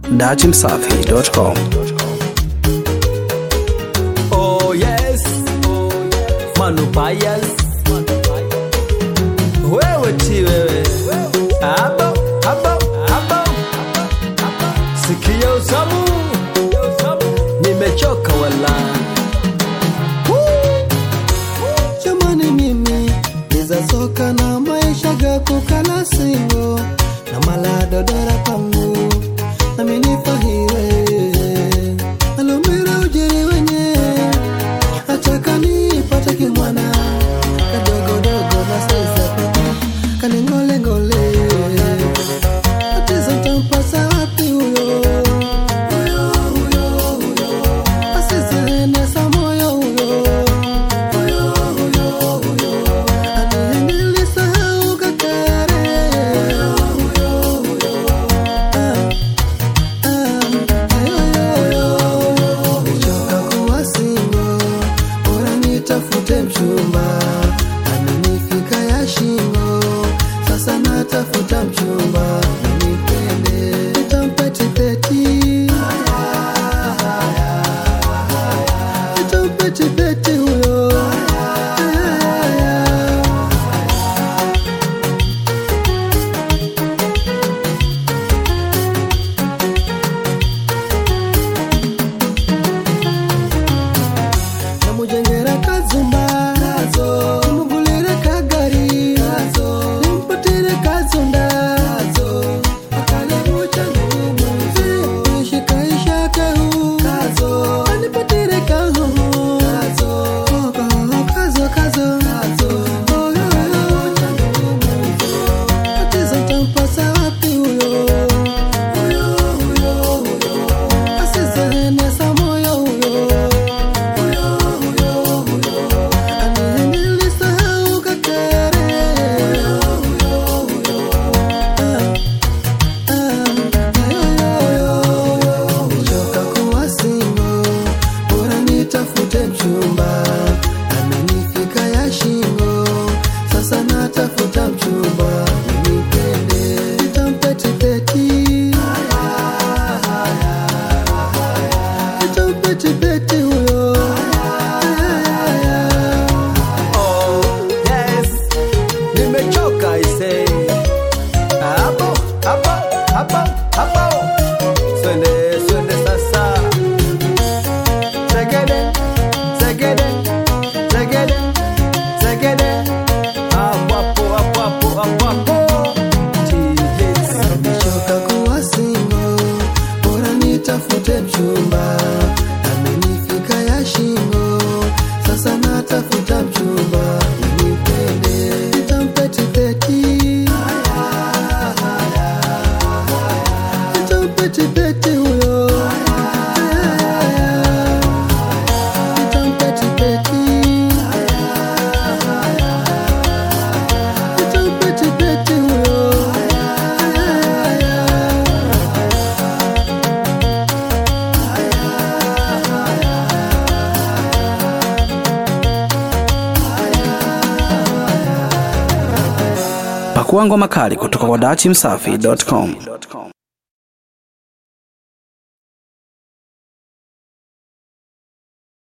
datimsafi.com. Oh yes, Manu Bias. Wewe ti wewe. Abo, abo, abo. Sikia usamu. Nimechoka wala. jamani mimi niza soka na maisha ga kukala singo na maladodora pangu nami nifahire alumira ujiri wenye achaka nipate kimwana kadogodogo na saiza kaningolengole atiza tampasa wapi huyo huyo huyo huyo asizenesa moyo huyo tafute mchumba amenifika ya shingo sasa natafuta mchumba nipende nitampetipeti nitampetipeti huyo namujengera kazumba nimugulire kagari nimpatire kazunda ishikaishakahu anipatire kahu kazo kazo atiza tampasa wapi huyo asizenesa moyo huyo aniendelisahau kakere nichoka kuwa singo bora nitafute mchumba amenifika ya shingo sasa natafuta mchumba nipende nitampetipeti nitampetipeti huyo Oh yes, nimechoka ise. Hapo, hapo, hapo, hapo. Swende, swende sasa. Zegede, zegede, zegede, zegede. Hapo, hapo, hapo, hapo, hapo, hapo. TJs. nimechoka kuwa singo bora nitafute mchumba amenifika ya shingo sasa natafuta mchumba nipende nitampetipeti nitampetipeti huyo nitampetipeti nitampetipeti huyo Pakua ngoma kali kutoka kwa datimsafi.com.